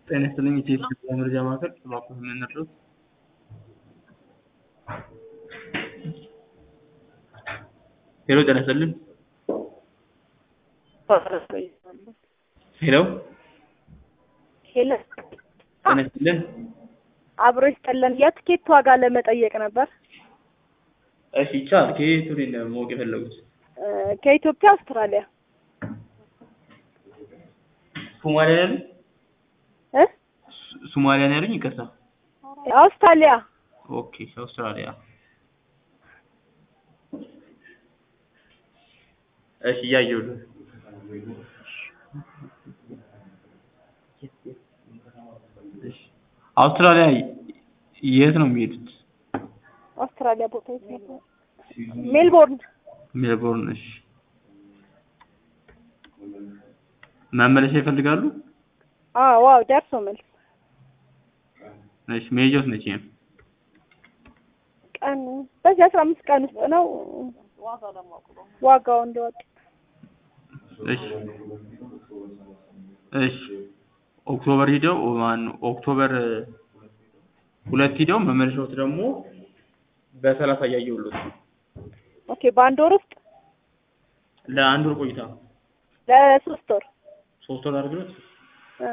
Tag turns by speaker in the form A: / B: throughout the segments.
A: ጤና ይስጥልኝ የኢትዮጵያ መረጃ ማዕከል እባክዎ ምን ልርዳዎት? ሄሎ ጤና ይስጥልኝ ሄሎ
B: ሄሎ
A: ጤና ይስጥልኝ
B: አብሮ ይስጠለን። የትኬት ዋጋ ለመጠየቅ ነበር።
A: እሺ ይቻላል ከየት ወዴት ነው ማወቅ የፈለጉት?
B: እ ከኢትዮጵያ አውስትራሊያ
A: ሶማሊያ ነው ያሉኝ?
B: እ
A: ሶማሊያ ነው ያሉኝ? ይቅርታ
B: አውስትራሊያ
A: ኦኬ አውስትራሊያ እሺ እያየሁልህ እሺ አውስትራሊያ የት ነው የሚሄዱት?
B: አውስትራሊያ ቦታ የት ነበር? ሜልቦርን
A: ሜልቦርን እሺ መመለሻ ይፈልጋሉ?
B: አዎ ዋው ደርሶ መልስ
A: እሺ መሄጃውስ መቼ ነው?
B: ቀን በዚህ አስራ አምስት ቀን ውስጥ ነው ዋጋው እንደወጣ
A: እሺ እሺ ኦክቶበር ሂደው ማነው ኦክቶበር ሁለት ሂደው መመለሻዎት ደግሞ በሰላሳ እያየሁልዎት ነው።
B: ኦኬ በአንድ ወር ውስጥ
A: ለአንድ ወር ቆይታ
B: ለሶስት ወር
A: ሶስት ወር አድርገውት
B: እ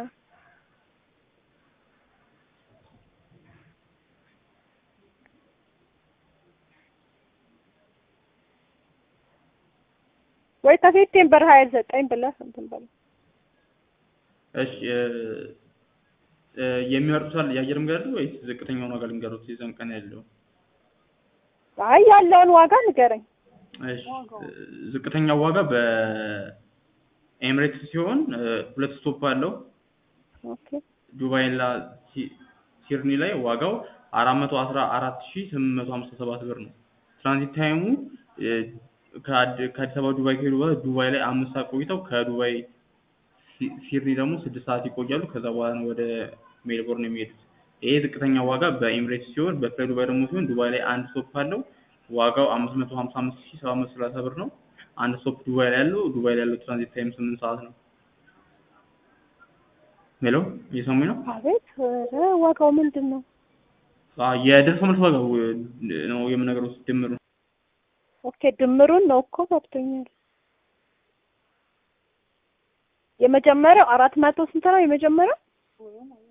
B: ወይ ከሴፕቴምበር ሀያ ዘጠኝ ብለህ እንትን በለው
A: እሺ እ እ የሚመርጡት የአየር መንገድ አለ ወይስ ዝቅተኛውን ዋጋ ልንገሩት የዛን ቀን ያለው?
B: አይ ያለውን ዋጋ ንገረኝ።
A: እሺ እ ዝቅተኛው ዋጋ በኤምሬትስ ሲሆን እ ሁለት ስቶፕ አለው
B: ኦኬ
A: ዱባይ እና ሲ- ሲድኒ ላይ ዋጋው አራት መቶ አስራ አራት ሺህ ስምንት መቶ ሀምሳ ሰባት ብር ነው። ትራንዚት ታይሙ እ ከአድ- ከአዲስ አበባ ዱባይ ከሄዱ በኋላ ዱባይ ላይ አምስት ሰዓት ቆይተው ከዱባይ ሲ- ሲድኒ ደግሞ ስድስት ሰዓት ይቆያሉ። ከዛ በኋላ ነው ወደ ሜልቦርን የሚሄዱት። ይሄ ዝቅተኛ ዋጋ በኤምሬትስ ሲሆን በፍላይ ዱባይ ደግሞ ሲሆን ዱባይ ላይ አንድ ስቶፕ አለው። ዋጋው አምስት መቶ ሀምሳ አምስት ሺህ ሰባት መቶ ሰላሳ ብር ነው። አንድ ስቶፕ ዱባይ ላይ ያለው ዱባይ ላይ ያለው ትራንዚት ታይም ስምንት ሰዓት ነው። ሄሎ እየሰሙኝ ነው?
B: አቤት ኧረ ዋጋው ምንድን ነው?
A: አ የደርሶ መልስ ዋጋው እ ነው የምነግረው ድምሩ
B: ኦኬ ድምሩን ነው እኮ ገብቶኛል። የመጀመሪያው አራት መቶ ስንት ነው የመጀመሪያው?